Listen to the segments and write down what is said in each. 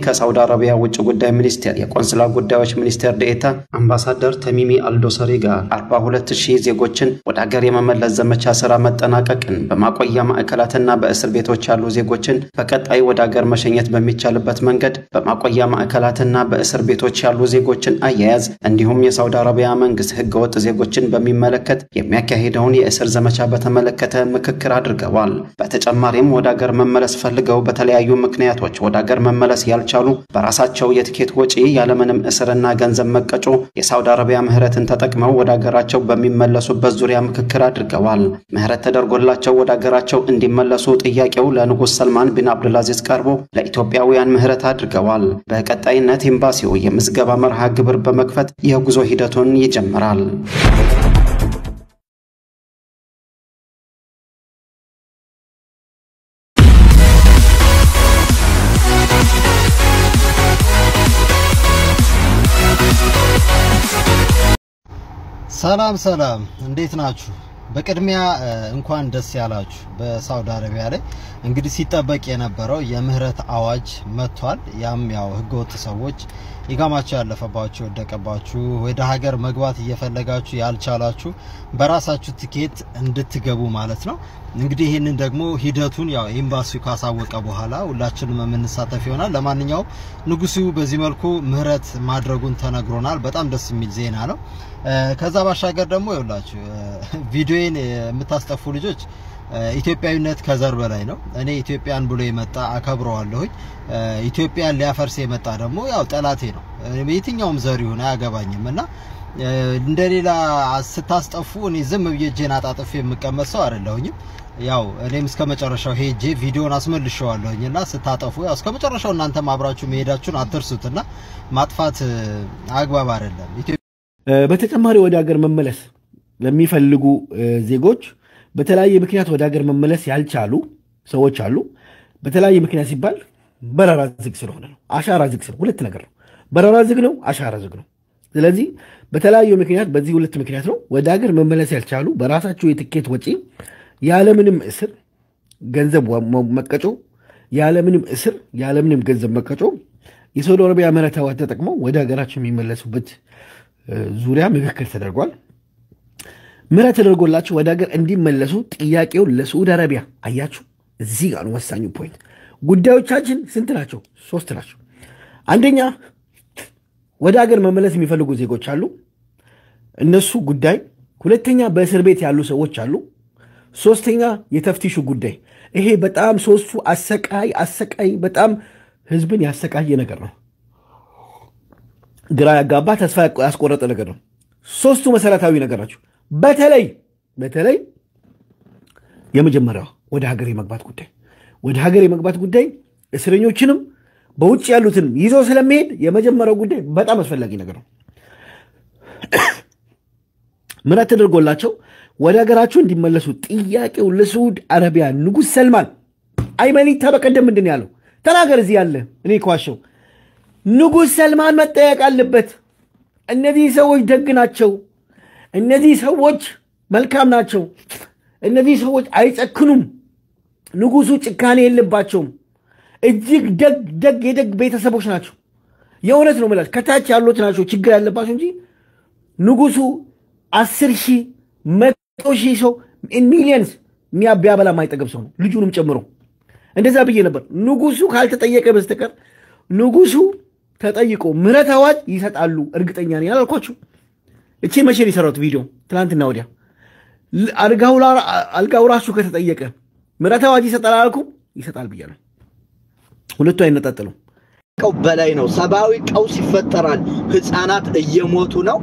ከሳውዲ አረቢያ ውጭ ጉዳይ ሚኒስቴር የቆንስላ ጉዳዮች ሚኒስቴር ዴኤታ አምባሳደር ተሚሚ አልዶሰሪ ጋር 42 ሺህ ዜጎችን ወደ ሀገር የመመለስ ዘመቻ ስራ መጠናቀቅን፣ በማቆያ ማዕከላትና በእስር ቤቶች ያሉ ዜጎችን በቀጣይ ወደ ሀገር መሸኘት በሚቻልበት መንገድ በማቆያ ማዕከላትና በእስር ቤቶች ያሉ ዜጎችን አያያዝ እንዲሁም የሳውዲ አረቢያ መንግስት ህገወጥ ዜጎችን በሚመለከት የሚያካሂደውን የእስር ዘመቻ በተመለከተ ምክክር አድርገዋል። በተጨማሪም ወደ ሀገር መመለስ ፈልገው በተለያዩ ምክንያቶች ወደ ሀገር መመለስ ያልቻሉ በራሳቸው የትኬት ወጪ ያለምንም እስርና ገንዘብ መቀጮ የሳውዲ አረቢያ ምህረትን ተጠቅመው ወደ ሀገራቸው በሚመለሱበት ዙሪያ ምክክር አድርገዋል። ምህረት ተደርጎላቸው ወደ ሀገራቸው እንዲመለሱ ጥያቄው ለንጉሥ ሰልማን ቢን አብዱልአዚዝ ቀርቦ ለኢትዮጵያውያን ምህረት አድርገዋል። በቀጣይነት ኤምባሲው የምዝገባ መርሃ ግብር በመክፈት የጉዞ ሂደቱን ይጀምራል። ሰላም ሰላም፣ እንዴት ናችሁ? በቅድሚያ እንኳን ደስ ያላችሁ። በሳውዲ አረቢያ ላይ እንግዲህ ሲጠበቅ የነበረው የምህረት አዋጅ መጥቷል። ያም ያው ህገወጥ ሰዎች ኢቃማቸው ያለፈባችሁ የወደቀባችሁ ወደ ሀገር መግባት እየፈለጋችሁ ያልቻላችሁ በራሳችሁ ትኬት እንድትገቡ ማለት ነው። እንግዲህ ይህንን ደግሞ ሂደቱን ያው ኤምባሲው ካሳወቀ በኋላ ሁላችንም የምንሳተፍ ይሆናል። ለማንኛውም ንጉሱ በዚህ መልኩ ምህረት ማድረጉን ተነግሮናል። በጣም ደስ የሚል ዜና ነው። ከዛ ባሻገር ደግሞ ይኸውላችሁ ቪዲዮን የምታስጠፉ ልጆች ኢትዮጵያዊነት ከዘር በላይ ነው። እኔ ኢትዮጵያን ብሎ የመጣ አከብረዋለሁኝ። ኢትዮጵያን ሊያፈርስ የመጣ ደግሞ ያው ጠላቴ ነው። የትኛውም ዘር ይሁን አያገባኝም እና እንደሌላ ስታስጠፉ እኔ ዝም ብዬ እጄን አጣጥፌ የምቀመጥ ሰው አይደለሁኝም። ያው እኔም እስከ መጨረሻው ሄጄ ቪዲዮን አስመልሼዋለሁኝ እና ስታጠፉ ያው እስከ መጨረሻው እናንተም አብራችሁ መሄዳችሁን አትርሱትና ማጥፋት አግባብ አይደለም። በተጨማሪ ወደ ሀገር መመለስ ለሚፈልጉ ዜጎች በተለያየ ምክንያት ወደ ሀገር መመለስ ያልቻሉ ሰዎች አሉ። በተለያየ ምክንያት ሲባል በረራ ዝግ ስለሆነ ነው። አሻራ ዝግ ስለ ሁለት ነገር ነው። በረራ ዝግ ነው፣ አሻራ ዝግ ነው። ስለዚህ በተለያዩ ምክንያት በዚህ ሁለት ምክንያት ነው ወደ ሀገር መመለስ ያልቻሉ በራሳቸው የትኬት ወጪ ያለምንም እስር ገንዘብ መቀጮ፣ ያለምንም እስር ያለምንም ገንዘብ መቀጮ የሳውዲ አረቢያ ምህረት አዋጅ ተጠቅመው ወደ ሀገራቸው የሚመለሱበት ዙሪያ ምክክር ተደርጓል። ምህረት ተደርጎላቸው ወደ ሀገር እንዲመለሱ ጥያቄውን ለሳዑዲ አረቢያ አያችሁ፣ እዚህ ጋር ነው ወሳኙ ፖይንት። ጉዳዮቻችን ስንት ናቸው? ሶስት ናቸው። አንደኛ ወደ ሀገር መመለስ የሚፈልጉ ዜጎች አሉ፣ እነሱ ጉዳይ። ሁለተኛ በእስር ቤት ያሉ ሰዎች አሉ። ሶስተኛ የተፍቲሹ ጉዳይ። ይሄ በጣም ሶስቱ አሰቃይ አሰቃይ በጣም ህዝብን ያሰቃየ ነገር ነው። ግራ ያጋባ ተስፋ ያስቆረጠ ነገር ነው። ሶስቱ መሰረታዊ ነገር ናቸው። በተለይ በተለይ የመጀመሪያው ወደ ሀገር የመግባት ጉዳይ ወደ ሀገር የመግባት ጉዳይ እስረኞችንም በውጭ ያሉትንም ይዞ ስለሚሄድ የመጀመሪያው ጉዳይ በጣም አስፈላጊ ነገር ነው። ምህረት ተደርጎላቸው ወደ ሀገራቸው እንዲመለሱ ጥያቄው ለሳዑዲ አረቢያ ንጉሥ ሰልማን አይመኒታ በቀደም ምንድን ነው ያለው? ተናገር እዚህ ያለ እኔ ከዋሸው ንጉሥ ሰልማን መጠየቅ አለበት። እነዚህ ሰዎች ደግ ናቸው። እነዚህ ሰዎች መልካም ናቸው። እነዚህ ሰዎች አይጨክኑም። ንጉሱ ጭካኔ የለባቸውም። እጅግ ደግ ደግ የደግ ቤተሰቦች ናቸው። የእውነት ነው የምላቸው። ከታች ያሉት ናቸው ችግር ያለባቸው እንጂ ንጉሱ አስር ሺህ መቶ ሺህ ሰው ሚሊየንስ ቢያበላ የማይጠገብ ሰው ነው፣ ልጁንም ጨምሮ። እንደዛ ብዬ ነበር። ንጉሱ ካልተጠየቀ በስተቀር ንጉሱ ተጠይቆ ምህረት አዋጅ ይሰጣሉ እርግጠኛ ነኝ አላልኳችሁ? እቺ መቼ ነው የሰራሁት ቪዲዮ? ትናንትና ወዲያ። አልጋው ራሱ ከተጠየቀ ምህረት አዋጅ ይሰጣል አላልኩም? ይሰጣል ብያለሁ። ሁለቱ አይነጣጥሉም። ቀው በላይ ነው። ሰብአዊ ቀውስ ይፈጠራል። ህፃናት እየሞቱ ነው።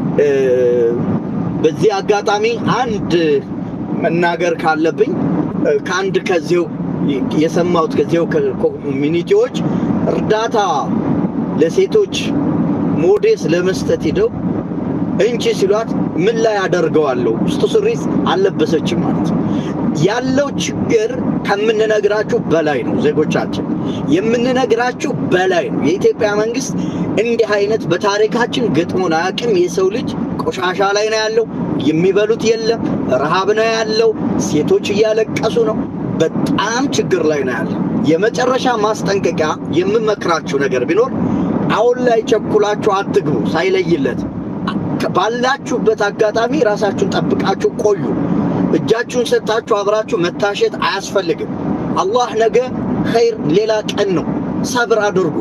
በዚህ አጋጣሚ አንድ መናገር ካለብኝ ከአንድ ከዚው የሰማሁት ከዚው ኮሚኒቲዎች እርዳታ ለሴቶች ሞዴስ ለመስጠት ሂደው እንቺ ሲሏት ምን ላይ አደርገዋለሁ ውስጥ ሱሪስ አልለበሰችም ማለት ነው። ያለው ችግር ከምንነግራችሁ በላይ ነው። ዜጎቻችን የምንነግራችሁ በላይ ነው። የኢትዮጵያ መንግስት እንዲህ አይነት በታሪካችን ገጥሞን አያውቅም። የሰው ልጅ ቆሻሻ ላይ ነው ያለው። የሚበሉት የለም። ረሃብ ነው ያለው። ሴቶች እያለቀሱ ነው። በጣም ችግር ላይ ነው ያለው። የመጨረሻ ማስጠንቀቂያ የምመክራችሁ ነገር ቢኖር አሁን ላይ ቸኩላችሁ አትግቡ፣ ሳይለይለት ባላችሁበት አጋጣሚ ራሳችሁን ጠብቃችሁ ቆዩ። እጃችሁን ሰጥታችሁ አብራችሁ መታሸት አያስፈልግም። አላህ ነገ ኸይር ሌላ ቀን ነው። ሰብር አድርጉ።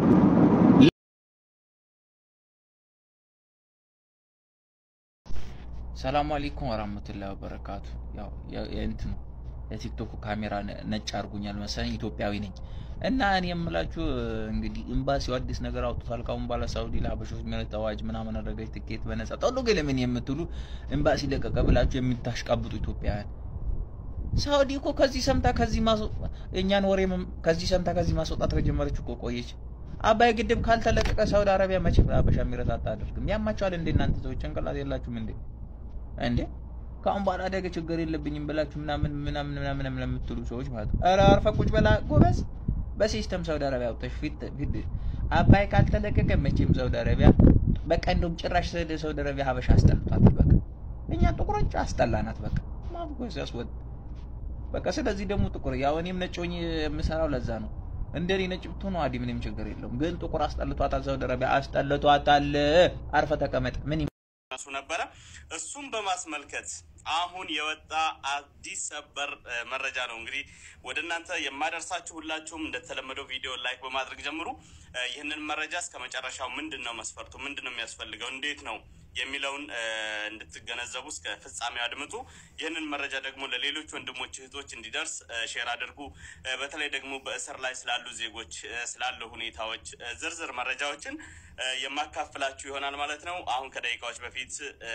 ሰላም አለይኩም ወራህመቱላሂ ወበረካቱ። ያው የእንትኑ የቲክቶክ ካሜራ ነጭ አድርጉኛል መሰለኝ ኢትዮጵያዊ ነኝ እና እኔ የምላችሁ እንግዲህ ኤምባሲው አዲስ ነገር አውጥቷል። ካሁን በኋላ ሳውዲ ለሀበሾች ምህረት አዋጅ ምናምን አደረገች፣ ትኬት በነጻ ጠሉ ገለምን የምትሉ ኤምባሲ ለቀቀ ብላችሁ የምታሽቃብጡ ኢትዮጵያውያን ሳውዲ እኮ ከዚህ ሰምታ ከዚህ የእኛን ወሬ ከዚህ ሰምታ ከዚህ ማስወጣት ከጀመረች እኮ ቆየች። አባይ ግድብ ካልተለቀቀ ሳውዲ አረቢያ መቼ ሀበሻ ምህረት አታደርግም። ያማቸዋል እንዴ እናንተ ሰዎች ጭንቅላት የላችሁም እንዴ? እንዴ ከአሁን በኋላ አደገ ችግር የለብኝም ብላችሁ ምናምን ምናምን ምናምን ለምትሉ ሰዎች ማለት ነው። ኧረ አርፈህ ቁጭ በላ ጎበዝ። በሲስተም ሳውዲ አረቢያ አውጥተሽ ፊት ፊት አባይ ካልተለቀቀ መቼም ሳውዲ አረቢያ በቃ እንደውም ጭራሽ ሳውዲ አረቢያ ሀበሻ አስጠልቷታል። በቃ እኛ ጥቁሮች አስጠላናት። በቃ ማብጎስ ያስወጥ በቃ ስለዚህ ደግሞ ጥቁር ያው እኔም ነጭ ሆኜ የምሰራው ለዛ ነው። እንደኔ ነጭ ብትሆኑ አዲ ምንም ችግር የለውም። ግን ጥቁር አስጠልቷታል። ሳውዲ አረቢያ አስጠልቷታል። አርፈ ተቀመጥ ምን ሱ ነበረ። እሱም በማስመልከት አሁን የወጣ አዲስ ሰበር መረጃ ነው እንግዲህ ወደ እናንተ የማደርሳችሁ። ሁላችሁም እንደተለመደው ቪዲዮ ላይክ በማድረግ ጀምሩ። ይህንን መረጃ እስከ መጨረሻው ምንድን ነው መስፈርቱ፣ ምንድን ነው የሚያስፈልገው፣ እንዴት ነው የሚለውን እንድትገነዘቡ እስከ ፍጻሜው አድምጡ። ይህንን መረጃ ደግሞ ለሌሎች ወንድሞች እህቶች እንዲደርስ ሼር አድርጉ። በተለይ ደግሞ በእስር ላይ ስላሉ ዜጎች ስላሉ ሁኔታዎች ዝርዝር መረጃዎችን የማካፍላችሁ ይሆናል ማለት ነው። አሁን ከደቂቃዎች በፊት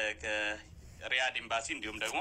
ከሪያድ ኤምባሲ እንዲሁም ደግሞ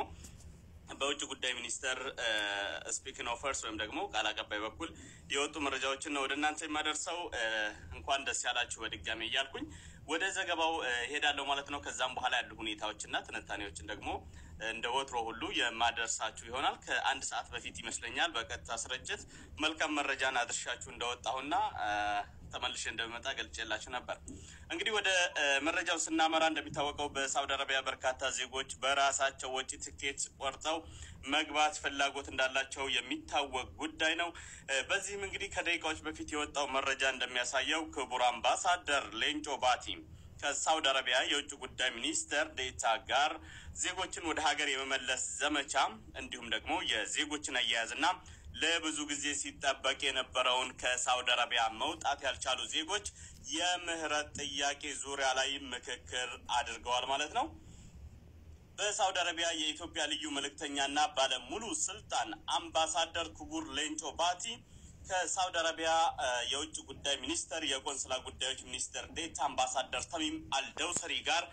በውጭ ጉዳይ ሚኒስቴር ስፒክን ኦፈርስ ወይም ደግሞ ቃል አቀባይ በኩል የወጡ መረጃዎችን ነው ወደ እናንተ የማደርሰው። እንኳን ደስ ያላችሁ በድጋሚ እያልኩኝ ወደ ዘገባው እሄዳለሁ ማለት ነው። ከዛም በኋላ ያሉ ሁኔታዎችና ትንታኔዎችን ደግሞ እንደ ወትሮ ሁሉ የማደርሳችሁ ይሆናል። ከአንድ ሰዓት በፊት ይመስለኛል በቀጥታ ስርጭት መልካም መረጃን አድርሻችሁ እንደወጣሁና ተመልሼ እንደሚመጣ ገልጬላችሁ ነበር። እንግዲህ ወደ መረጃው ስናመራ እንደሚታወቀው በሳውዲ አረቢያ በርካታ ዜጎች በራሳቸው ወጪ ትኬት ቆርጠው መግባት ፍላጎት እንዳላቸው የሚታወቅ ጉዳይ ነው። በዚህም እንግዲህ ከደቂቃዎች በፊት የወጣው መረጃ እንደሚያሳየው ክቡር አምባሳደር ሌንጮ ባቲ ከሳውዲ አረቢያ የውጭ ጉዳይ ሚኒስተር ዴታ ጋር ዜጎችን ወደ ሀገር የመመለስ ዘመቻ እንዲሁም ደግሞ የዜጎችን አያያዝና ለብዙ ጊዜ ሲጠበቅ የነበረውን ከሳውዲ አረቢያ መውጣት ያልቻሉ ዜጎች የምህረት ጥያቄ ዙሪያ ላይ ምክክር አድርገዋል ማለት ነው። በሳውዲ አረቢያ የኢትዮጵያ ልዩ መልእክተኛና ባለሙሉ ስልጣን አምባሳደር ክቡር ሌንጮ ባቲ ከሳውዲ አረቢያ የውጭ ጉዳይ ሚኒስተር የቆንስላ ጉዳዮች ሚኒስትር ዴታ አምባሳደር ተሚም አልደውሰሪ ጋር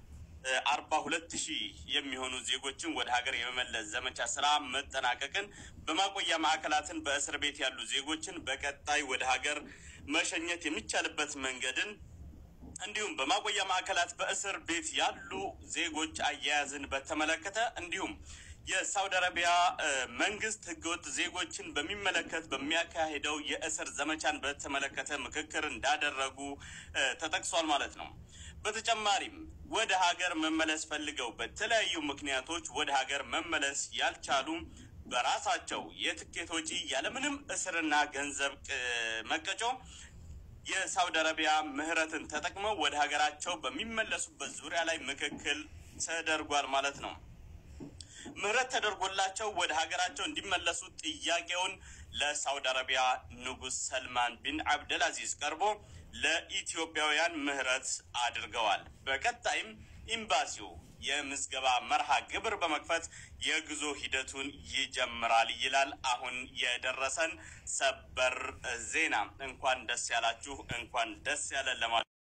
አርባ ሁለት ሺህ የሚሆኑ ዜጎችን ወደ ሀገር የመመለስ ዘመቻ ስራ መጠናቀቅን በማቆያ ማዕከላትን በእስር ቤት ያሉ ዜጎችን በቀጣይ ወደ ሀገር መሸኘት የሚቻልበት መንገድን እንዲሁም በማቆያ ማዕከላት በእስር ቤት ያሉ ዜጎች አያያዝን በተመለከተ እንዲሁም የሳውዲ አረቢያ መንግስት ህገወጥ ዜጎችን በሚመለከት በሚያካሄደው የእስር ዘመቻን በተመለከተ ምክክር እንዳደረጉ ተጠቅሷል ማለት ነው። በተጨማሪም ወደ ሀገር መመለስ ፈልገው በተለያዩ ምክንያቶች ወደ ሀገር መመለስ ያልቻሉ በራሳቸው የትኬት ወጪ ያለምንም እስርና ገንዘብ መቀጮ የሳውዲ አረቢያ ምህረትን ተጠቅመው ወደ ሀገራቸው በሚመለሱበት ዙሪያ ላይ ምክክል ተደርጓል ማለት ነው። ምህረት ተደርጎላቸው ወደ ሀገራቸው እንዲመለሱ ጥያቄውን ለሳውዲ አረቢያ ንጉስ ሰልማን ቢን አብደል አዚዝ ቀርቦ ለኢትዮጵያውያን ምህረት አድርገዋል። በቀጣይም ኤምባሲው የምዝገባ መርሃ ግብር በመክፈት የጉዞ ሂደቱን ይጀምራል ይላል አሁን የደረሰን ሰበር ዜና። እንኳን ደስ ያላችሁ፣ እንኳን ደስ ያለን ለማለት